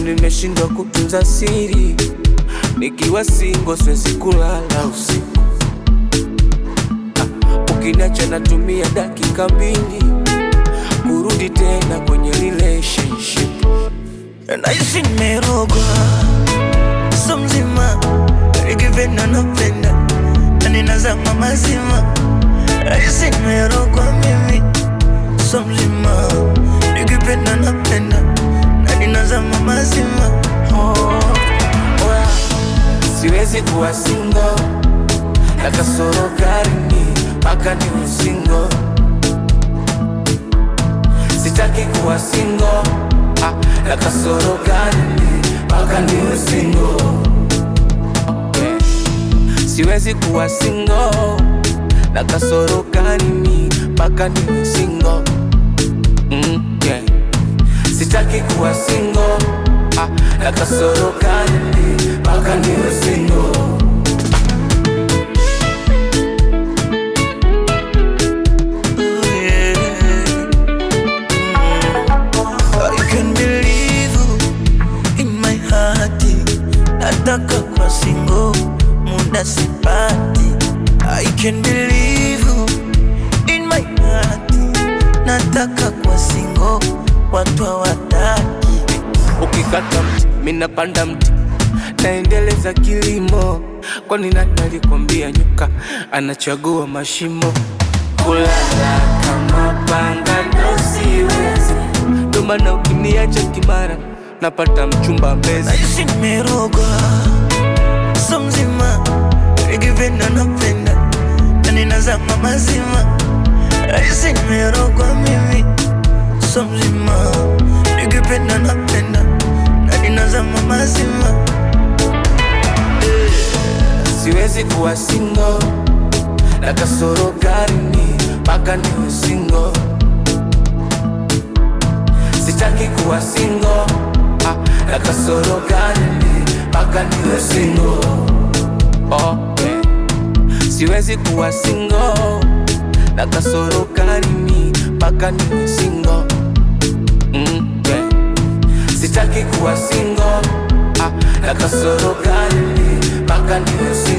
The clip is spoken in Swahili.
nimeshindwa kutunza siri, nikiwa singo siwezi kulala usiku. Ah, Ukiniacha natumia dakika mbili kurudi tena kwenye relationship. Naishi nimerogwa so mzima, nikipenda napenda na ninazama mazima. Naishi nimerogwa mimi so mzima, nikipenda napenda na ninazama mazima. Oh, oya, siwezi kuwa singo na kasoro karini mpaka niwe singo. Sitaki kuwa singo ah, na kasoro karini mpaka niwe singo. Okay. Siwezi kuwa singo na kasoro karini mpaka niwe singo. Mm, yeah. Sitaki kuwa singo ah, na kasoro karini mpaka niwe singo. Oh, yeah. I can believe you in my heart. Nataka kwa single, muda sipati. I can believe you in my heart. Nataka kwa single, watu hawataki. Ukikata mti minapanda mti, naendeleza kilimo. Kwani nani alikwambia nyoka anachagua mashimo? Kulala kama panga ndo siwezi, ndo maana ukiniacha kimara napata mchumba mbezi. Naishi nimerogwa so mzima, nikipenda napenda na ninazama mazima. Naishi nimerogwa mimi so mzima, nikipenda napenda na ninazama mazima. Siwezi kuwa singo na kasoro karini mpaka niwe singo. Sitaki kuwa singo ah, na kasoro karini mpaka niwe singo. Okay. Siwezi kuwa singo na kasoro karini mpaka niwe singo. Mm, yeah. Sitaki kuwa singo ah, na kasoro karini mpaka niwe singo.